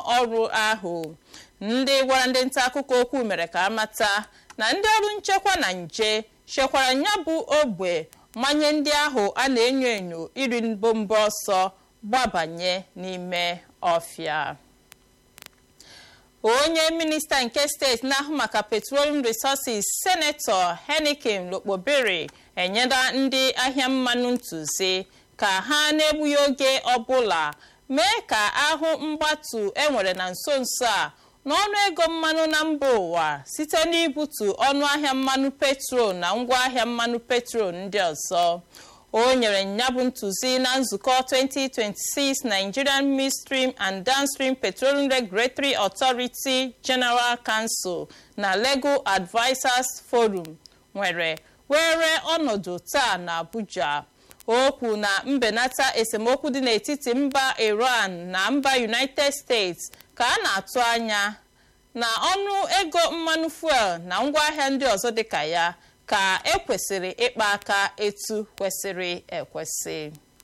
ọrụ ahụ ndị gwara ndị nta akụkọ okwu mere ka amata na ndị ọrụ nchekwa na nje chekwara ya bụ ogbe mmanye ndị ahụ a na-enyo enyo iri mbombo ọsọ gbabanye n'ime ọfịa onye minista nke steeti na-ahụ maka petroleum resources senetọ henikin lokpobere enyela ndị ahịa mmanụ ntụzi ka ha na-egbughị oge ọbụla mee ka ahụ mgbatu enwere na nso nso a n'ọnụ ego mmanụ na mba ụwa site n'ibutu ọnụ ahịa mmanụ petrol na ngwaahịa mmanụ petrol ndị ọzọ o nyere nyabụ ntụzi na nzukọ 2026 nigerian midstream and downstream petroleum regulatory authority general council na legal advisers forum nwere were ọnọdụ taa na abuja okwu na mbenata esemokwu dị n'etiti mba iran na mba united states ka a na-atụ anya na ọnụ ego mmanụ fuel na ngwaahịa ndị ọzọ dịka ya ka ekwesịrị ịkpa aka etu kwesịrị ekwesị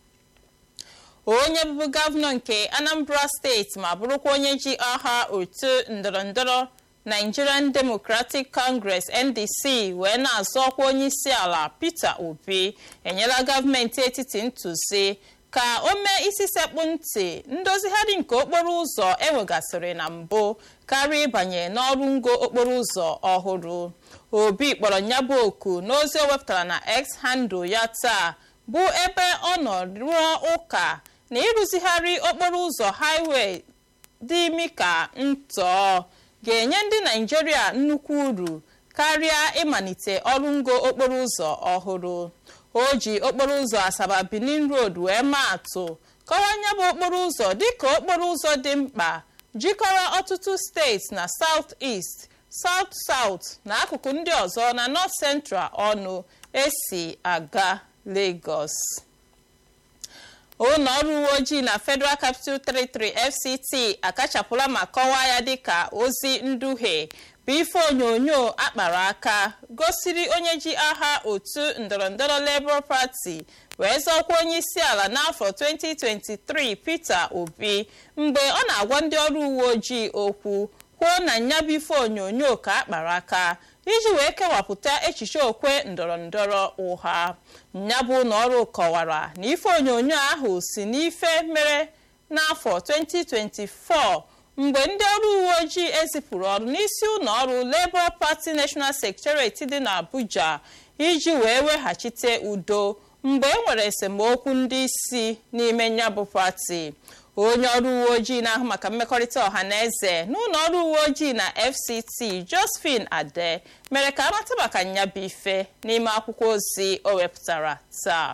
onye bụbu gọvanọ nke anambra steeti ma bụrụkwa onye ji aha otu ndọrọndọrọ nigerian democratic congress ndc wee na-azọ ọkwa onye isi ala peter obi enyela gọọmenti etiti ntụzi ka o mee isi sekpụ ntị ndozigharị nke okporo ụzọ enwegasịrị na mbụ karịa ịbanye n'ọrụ ngo okporo ụzọ ọhụrụ obi kpọrọ nyabụ oku n'ozi o wepụtara na x handle ya taa bụ ebe ọ nọ rụọ ụka na ịrụzigharị okporo ụzọ highway dị imi ka ntọọ ga-enye ndị naijiria nnukwu uru karịa ịmalite ọrụ ngo okporo ụzọ ọhụrụ o ji okporo ụzọ asaba benin road wee maa atụ kọwaa nya bụ okporo ụzọ dịka okporo ụzọ dị mkpa jikọrọ ọtụtụ steeti na south east south south na akụkụ ndị ọzọ na north central ọnụ esi aga lagos ụlọ ọrụ uwe ojii na federal capital territory fct akachapụla ma kọwaa ya dịka ozi nduhie bụ ife onyonyo akpara aka gosiri onye ji aha otu ndọrọndọrọ labour party wee zọkwa onye isi ala n'afọ 2023 peter obi mgbe ọ na-agwa ndị ọrụ uwe ojii okwu kwuo na nyabụ ife onyonyo ka akpara aka iji wee kewapụta echiche okwe ndọrọndọrọ ụgha nyabụ na ọrụ kọwara na ife onyonyo ahụ si n'ife mere n'afọ 2024 mgbe ndị ọrụ uwe ojii ezipụrụ ọrụ n'isi ụlọ ọrụ labour party national secretariat dị n'abuja iji wee weghachite udo mgbe e nwere esemokwu ndị isi n'ime nyabụ pati onye ọrụ uwe ojii na-ahụ maka mmekọrịta ọha na eze n'ụlọ ọrụ uwe ojii na fct josephine ade mere ka amata maka nyabụ ife n'ime akwụkwọ ozi o wepụtara taa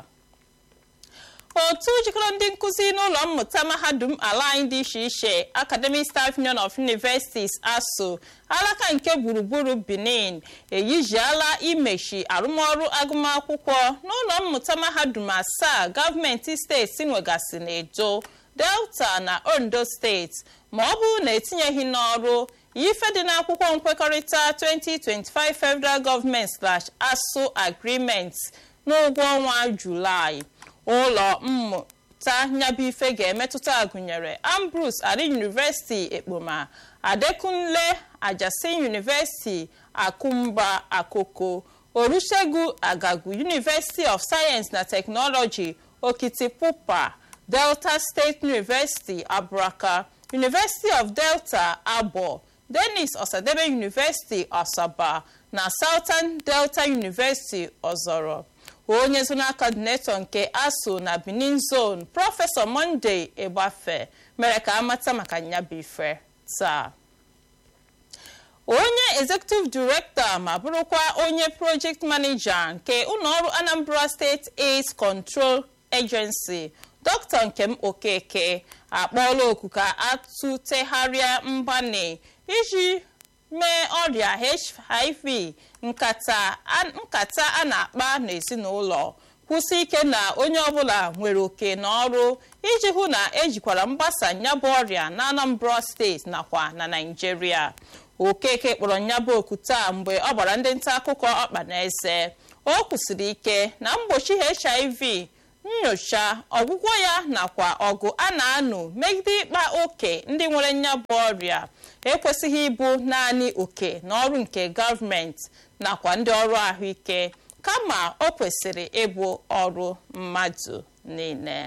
otu jikọrọ ndị nkụzi n'ụlọ mmụta mahadum ala anyị dị iche iche academic staff union of universities aso alaka nke gburugburu benin eyijiala imechi arụmọrụ agụmakwụkwọ n'ụlọ mmụta mahadum asaa gọọmenti steeti nwegasị n'edo delta na ondo steeti ma ọ bụrụ na etinyeghị n'ọrụ ife dị n'akwụkwọ nkwekọrịta 2025 federal government slash aso agreement n'ụgwọ ọnwa julaị ụlọ mmụta nyabife ga-emetụta gụnyere ambrose ari university ekpoma adekunle ajasin university akumba akoko olusegun agagu university of science na technology okitipupa delta state university aburaka university of delta abo denis osadebe university asaba na southern delta university ọzọrọ onye zonal coordinator nke aso na benin zone prọfesọ monday egbafe mere ka amata maka nyabife taa onye executive director ma bụrụkwa onye project manager nke ụlọọrụ anambra state aids control agency dr nkem okeke akpọọla oku ka atụtegharịa mgbani iji mee ọrịa hiv nkata a na-akpa n'ezinụlọ kwụsị ike na onye ọbụla nwere oke n'ọrụ iji hụ na ejikwara mgbasa nyabụ ọrịa na anambra steeti nakwa na naijiria okeke kpọrọ nyabụ oku taa mgbe ọ gbara ndị nta akụkọ ọkpa na eze o kwusiri ike na mgbochi hiv nnyocha ọgwụgwọ ya nakwa ọgụ a na-anụ megide ịkpa oke ndị nwere nyabụ ọrịa ekwesịghị ịbụ naanị oke na ọrụ nke gọọmenti nakwa ndị ọrụ ahụike kama o kwesịrị ịbụ ọrụ mmadụ niile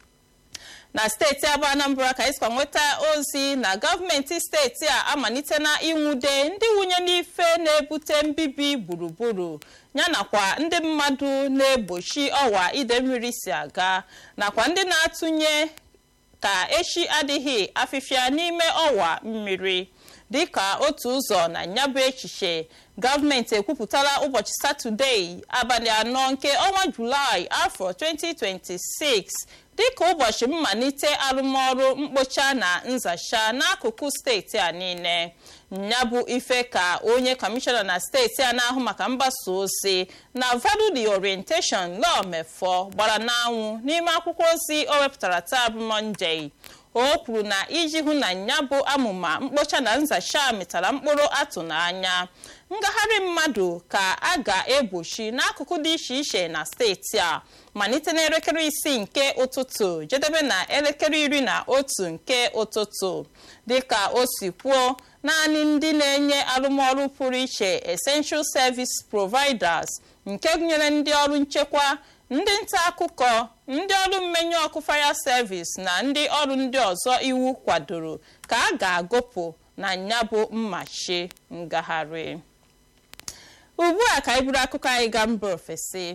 na steeti abụ anambra ka anyị nweta ozi na gọọmenti steeti a amalitela ịnwude ndị nwunye n'ife na-ebute mbibi gburugburu yanakwa ndị mmadụ na-egbochi ọwa ide mmiri si aga nakwa ndị na-atụnye ka echi adịghị afịfịa n'ime ọwa mmiri dịka otu ụzọ na nyabụ echiche gọọmenti ekwupụtala ụbọchị satọdee abalị anọ nke ọnwa julaị afọ 2026 dịka ụbọchị mmalite arụmọrụ mkpocha na nzacha n'akụkụ steeti a niile ya bụ ife ka onye kọmishọna na steeti a na-ahụ maka mgbasa ozi na value orientation law mefọ gbara n'anwụ n'ime akwụkwọ ozi o wepụtara taa bụ mọnde o kwuru na iji hụ na ya bụ amụma mkpocha na nzacha mịtara mkpụrụ atụ n'anya ngagharị mmadụ ka a ga-egbochi n'akụkụ dị iche iche na steeti a malite n'elekere isii nke ụtụtụ jedebe na elekere iri na otu nke ụtụtụ dịka o si kwuo naanị ndị na-enye arụmọrụ pụrụ iche essential service providers nke gụnyere ndị ọrụ nchekwa ndị nta akụkọ ndị ọrụ mmenye ọkụ fire service na ndị ọrụ ndị ọzọ iwu kwadoro ka a ga-agụpụ na nyabụ mmachi ngagharị ugbu a ka anyị buru akụkọ anyị gaa mba ofesi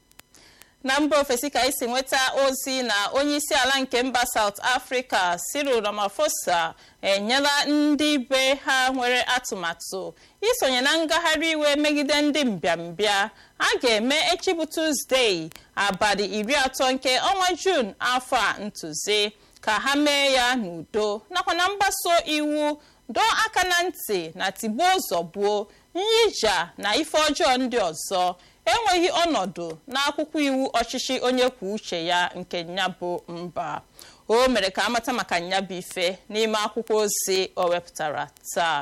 na mba ofesi ka anyị si nweta ozi na onye isi ala nke mba South Africa Cyril Ramaphosa enyela ndị be ha nwere atụmatụ isonye na ngagharị iwe megide ndị mbịambịa a ga-eme echi bụ Tuzdee abalị iri atọ nke ọnwa Jun afọ a ntụzi ka ha mee ya n'udo nakwa na mgbaso iwu dọọ aka na ntị na tigbuo zọgbuo nyija na ife ọjọọ ndị ọzọ enweghị ọnọdụ n'akwụkwọ iwu ọchịchị onye kwuo uche ya nke nyabụ mba o mere ka amata maka nyabụ ife n'ime akwụkwọ ozi o wepụtara taa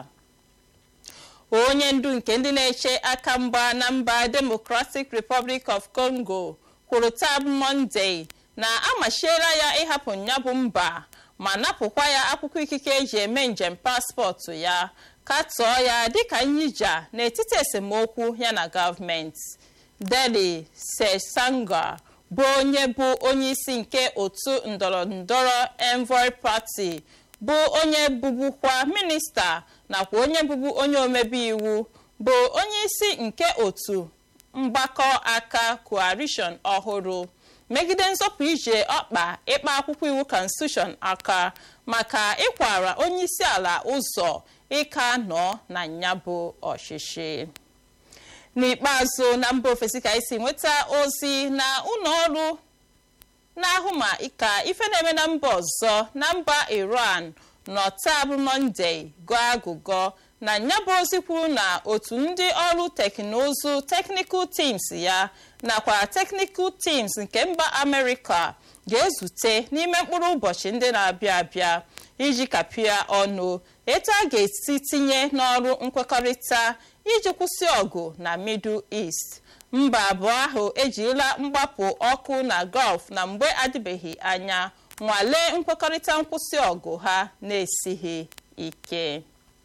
onye ndu nke ndị na-eche aka mgba na mba Democratic Republic of Congo kwuru taa bụ Monday na amachiela ya ịhapụ nyabụ mba ma napụkwa ya akwụkwọ ikike eji eme njem paspọtụ ya katọọ ya dịka nyija n'etiti esemokwu ya na gọọmenti Deli Sesanga bụ onye bụ onye isi nke otu ndọrọndọrọ Envoy Party bụ onye bụbukwa minista nakwa onye bụbu onye omebe iwu bụ onye isi nke otu mgbakọ aka coalition ọhụrụ megide nzọpụ ije ọkpa ịkpa akwụkwọ iwu constitution aka maka ịkwara onye isi ala ụzọ ịka nọ na nyabụ ọchịchị n'ikpeazụ na mba ofesi ka esi nweta ozi na ụlọ ọrụ na-ahụ ma ka ife na-eme na mba ọzọ na mba iran nọ taa bụ mọnde gụọ agụgọ na nyabụ ozi kwuru na otu ndị ọrụ teknụzụ technical teams ya nakwa technical teams nke mba amerịka ga-ezute n'ime mkpụrụ ụbọchị ndị na-abịa abịa iji kapịa ọnụ etu a ga-esi tinye n'ọrụ nkwekọrịta iji kwụsị ọgụ na middle east mba abụọ ahụ ejirila mgbapụ ọkụ na gulf na mgbe adịbeghị anya nwalee nkwekọrịta nkwụsị ọgụ ha na-esighị ike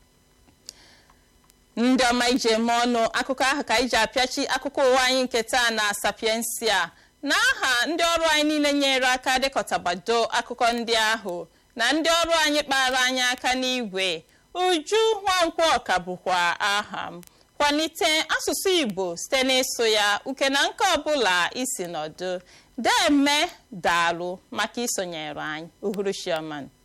ndị ọma ije eme ọnụ akụkọ ahụ ka iji apịachi akụkọ ụwa anyị nke taa na sapiensia na aha ndị ọrụ anyị niile nyere aka dịkọtabado akụkọ ndị ahụ na ndị ọrụ anyị kpara anyị aka n'igwe uju nwankwo ọka bụkwa aha m kwalite asụsụ igbo site n'ịsụ ya uke na nke ọbụla isi nọdụ deme daalụ maka isonyere anyị uhuruchioma